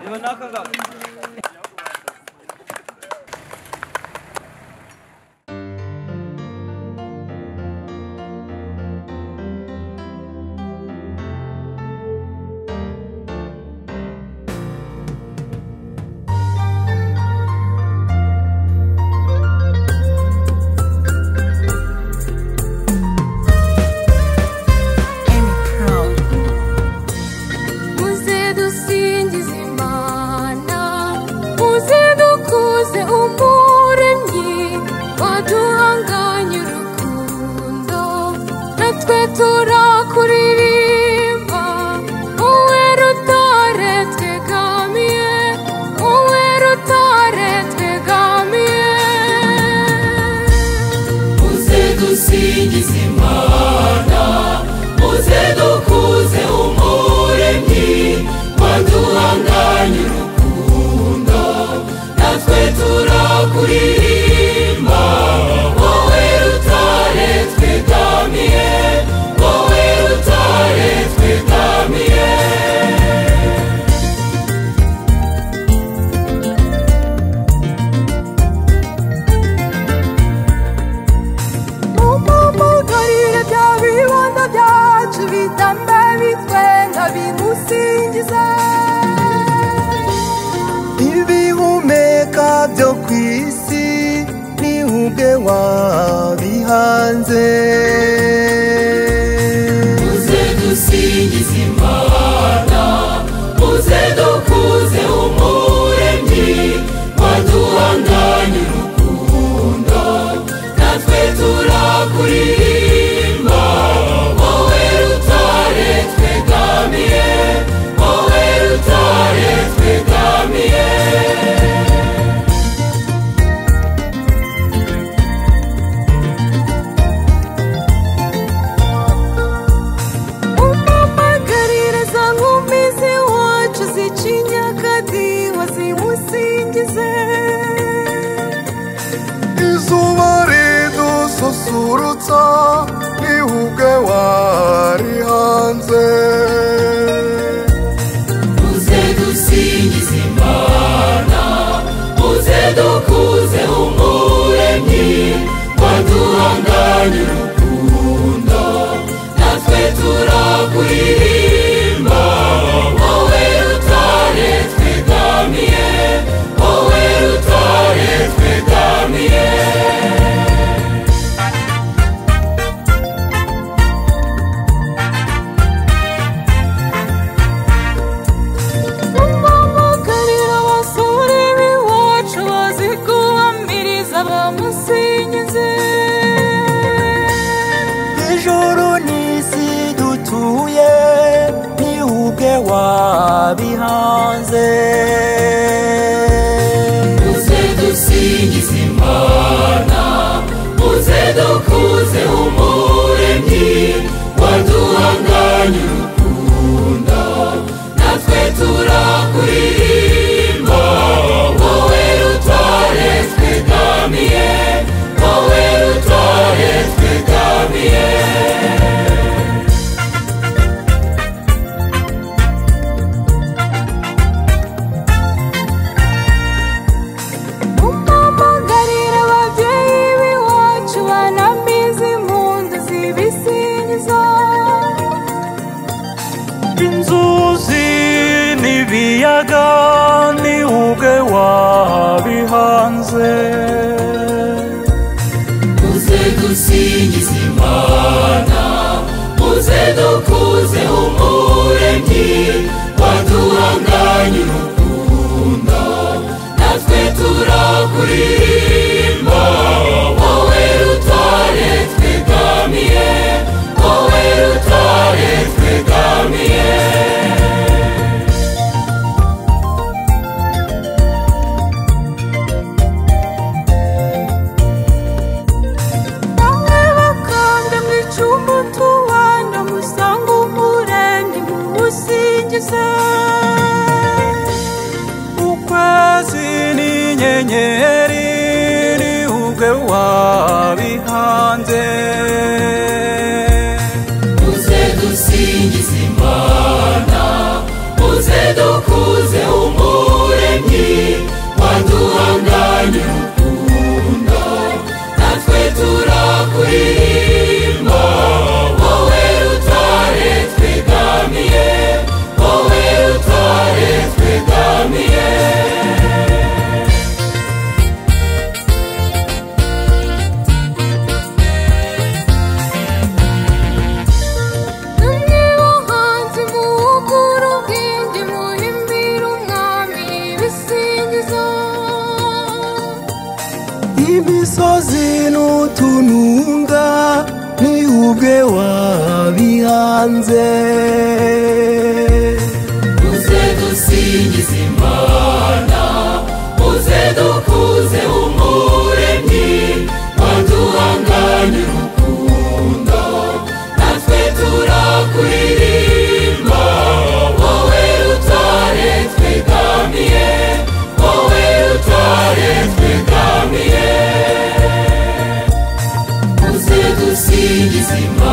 分中が。 Uze dusingize Imana uze dukuze umuremyi waduhanganye urukundo natwe turakuririmba wowe rutare twegamiye wowe rutare twegamiye uze dusingize imana uze dukuze umuremyi waduhanganye urukundo natwe turakuririmba wowe rutare twegamiye wowe rutare twegamiye umubugarire bya bibondo byacu bitambe bitwenga bimusingize ibihumeka byo ku isi ni ubwe wabihanze uze dusingize imana uze dukuze umuremyi waduhanganye urukundo natwe turakuririmba wowe rutare twegamiye wowe rutare twegamiye umumagarire za nkumi z'iwacu z'ikinyakadiho zimusingize izuba ridususurutsa ni ubwe warihanze uze dusingize imana uze dukuze umuremyi waduhanganye urukundo natwe turakuririmba wowe rutare twegamiye wowe rutare twegamiye umumagarire abasore b'iwacu bazi guhamiriza bamusingize ijoro n'isi dutuye ni ubwe wabihanze uze dusingize imana uze dukuze umuremyi waduhanganye urukundo natwe turakuririmba wowe rutare twegamiye wowe rutare twegamiye umumagarire ababyeyi b'iwacu banamize impundu zibisingiza inzuzi n'ibiyaga ni ubwe wabihanze uze dusingize imana uze dukuze umuremyi waduhanganye urukundo natwe turakuririmba wowe rutare twegamiye wowe rutare twegamiye bamwe bakambwe mu icumba tubana musanga umurenge muwusingize ukwezi n'inyenyeri ni ubwe wabihanze uze dusingize imana uze dukuze umuremyi muremyi waduhanganye urukundo natwe turakuririmba wowe rutare twegamiye wowe rutare twegamiye Umuhanzi muwukura ubwenge muhimbira umwami ibisingizo imisozi n'utununga ni ubwe wabihanze uze dusingize imana uze dukuze umuremyi waduhanganye urukundo natwe turakuririmba wowe rutare twegamiye wowe rutare twegamiye uze dusingize imana